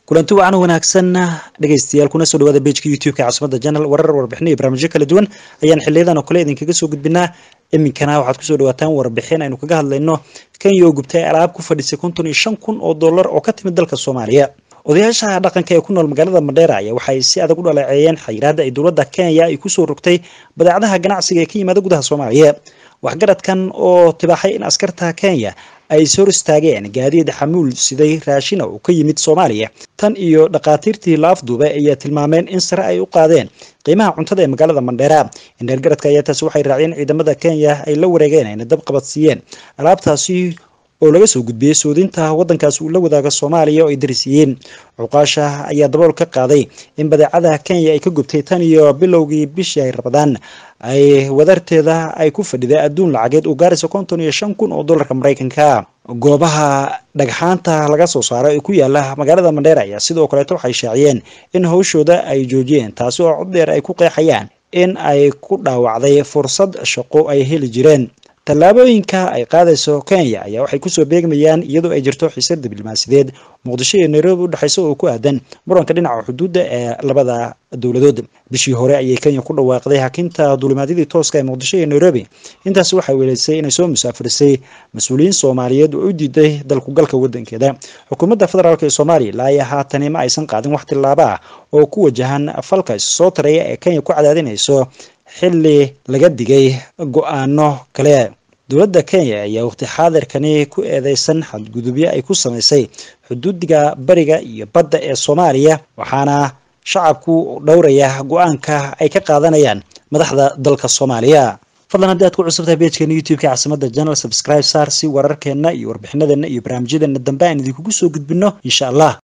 kulanti wacan wanaagsan dhegaystayaal kuna soo dhawaada bejka youtube-ka caasimada janal warar warbixin iyo barnaamijyo kala duwan ayaan xiliyadan oo kale idinkaga soo gudbinaa iminkana waxaad kusoo dhawaataan warbixin aynu kaga hadlayno kenya oo gubtay alaab ku fadhisay konton iyo shan kun oo dollar oo ka timid dalka soomaaliya odayaasha dhaqanka ee ku nool magaalada mandheera ayaa waxay si adag u dhaleeceeyeen xayiraada ay dowladda kenya ay kusoo rogtay badeecadaha ganacsiga ee ka yimaada gudaha soomaaliya waxgaradkan oo tibaaxay in askarta kenya ay is hor istaageen gaadiid xamuul siday raashina uu ka yimid soomaaliya tan iyo dhakhaatiirtii la afduubay ayaa tilmaameen in sare ay u qaadeen qiimaha cuntada ee magaalada mandheera indheergaradka ayaa taasi waxay raaciyeen ciidamada kenya ay la wareegeen ayna dab qabadsiiyeen alaabtaasi oo laga soo gudbiyey soodinta waddankaasi uu la wadaaga soomaaliya oo ay darisiiyeen cuqaasha ayaa dabool ka qaaday in badeecada kenya ay ka gubtay tan iyo bilowgii bishii ay rabadaan ay wadarteeda ay ku fadhiday adduun lacageed uu gaaraysa konton iyo shan kun oo dollarka maraykanka goobaha dhagxaanta laga soo saaray ee ku yaala magaalada mandheera ayaa sidoo kaleeto waxay shaaciyeen in hawshooda ay joojiyeen taasi oo cod dheer ay ku qeexayaan in ay ku dhaawacday fursad shaqo ay heli jireen tallaabooyinka ay qaadayso kenya ayaa waxay kusoo beegmayaan iyadoo ay jirto xiisad diblomaasideed muqdisho iyo nairobi udhexaysa oo ku aadan muranka dhinaca xuduudda ee labada dowladood bishii hore ayay kenya ku dhawaaqday hakinta duulimaadyadii tooska ee muqdisho iyo nairobi intaasi waxay weleysay inay soo musaafirisay mas-uuliyiin soomaaliyeed oo u diiday dalkugalka wadankeeda xukuumadda federaalk ee soomaaliya ilaa iyo haatani ma aysan qaadin wax tillaabo ah oo ku wajahan falka issoo taraya ee kenya ku cadaadinayso xilli laga digay go-aano kale dowladda kenya ayaa waqti xaadirkani ku eedeysan xadgudubyo ay ku samaysay xuduudiga bariga iyo badda ee soomaaliya waxaana shacabku dhowraya go-aanka ay ka qaadanayaan madaxda dalka soomaaliya fadlan haddii aad ku cusubtahay bejkeena youtube-ka caasimada janal subscribe saar si wararkeena iyo warbixinadeena iyo barnaamijyadeena dambe aan idinkugu soo gudbino insha allah